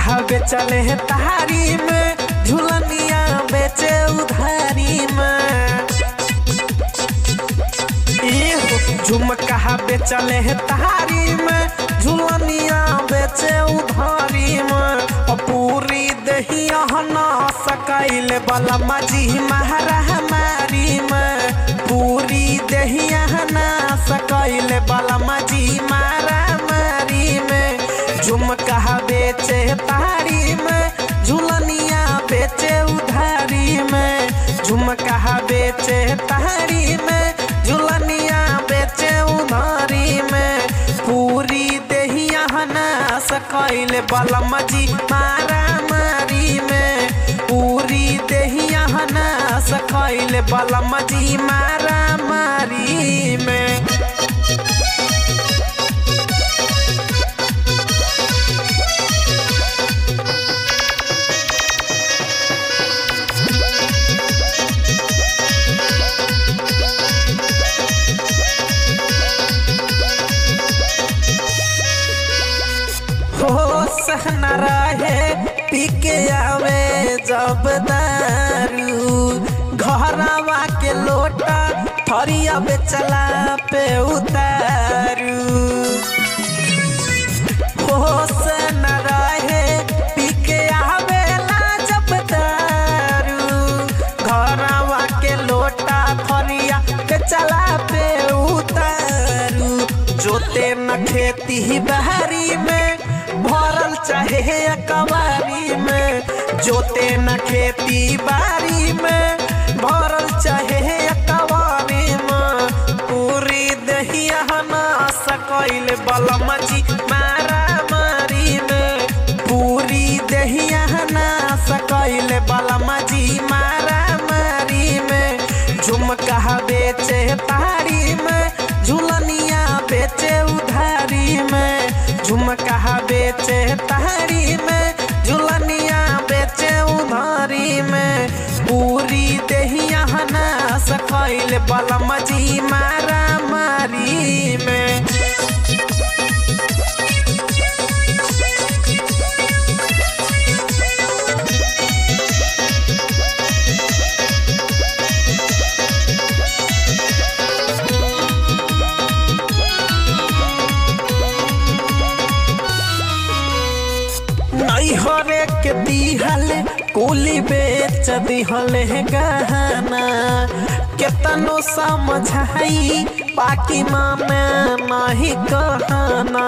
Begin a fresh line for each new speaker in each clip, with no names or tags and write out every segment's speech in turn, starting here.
कहा बेचले है तारी में झुलनिया बेचे उधारी में एहो झुमका बेचले है तारी में झुलनिया बेचे उधारी में और पूरी दहिया ना सकैल वाला मजी महारा हमारी में पूरी दहिया ना सकैल वाला मजी मारा मारी में झुमका बेचे तारी में झुलनिया बेचे उधारी में झुमका बेचे तारी में झुलनिया बेचे उधारी में पूरी दहिया ना सकैल बलम जी मारा मारी में पूरी दहिया ना सकैल बलम जी मारा मारी में होश न रहे पी के आवे जब दारू घरवा के लोटा थरिया बेचला पे उतारू होश न रहे पी के आवेला जब दारू घरवा के लोटा थरिया बेचला पे उतारू जोते न खेती ही बहरी में भरल चाहे कबारी में जोते न खेती बारी में भरल चाहे कबारी में पूरी दहिया ना सकैल बलम जी मारा मारी में पूरी दहिया ना सकैल बलम जी मारा मारी में झुमका बेचे तारी में झुलनिया बेचे उधारी में झुमका बेचे तारी में झुलनिया बेचे उधारी में पूरी दहिया ना सकैल बलम जी मारा मारी में नैहरे के दिहल कुली बेच दिहल है गहना केतनो समझाई बाकी माने नहीं कहना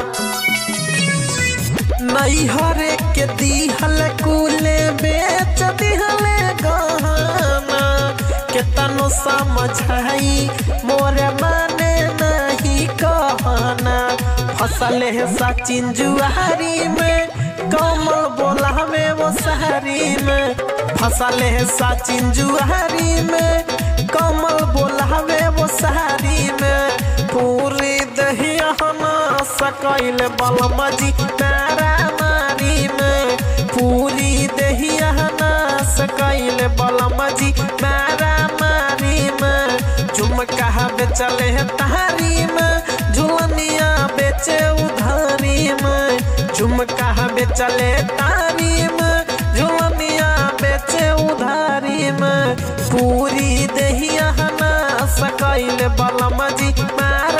नैहरे के दिहल कुले बेच दिहल गहना केतनो समझाई मोरे माने नहीं कहना फसल है सचिन जुआरी में कमल बोला में वो शहरी में फसल है सचिन जुआरी में कमल बोला में वो शहरी में पूरी दहिया ना सकैल बलम जी तारा मारी में पूरी दहिया ना सकैल बलम जी तारा मारी में झुमका बेचले है तारी में झुलनिया बेचे उधारी में झुमका बेचले तारी में झुलनिया बेचे उधारी में पूरी दहिया ना सकैल बलम जी मार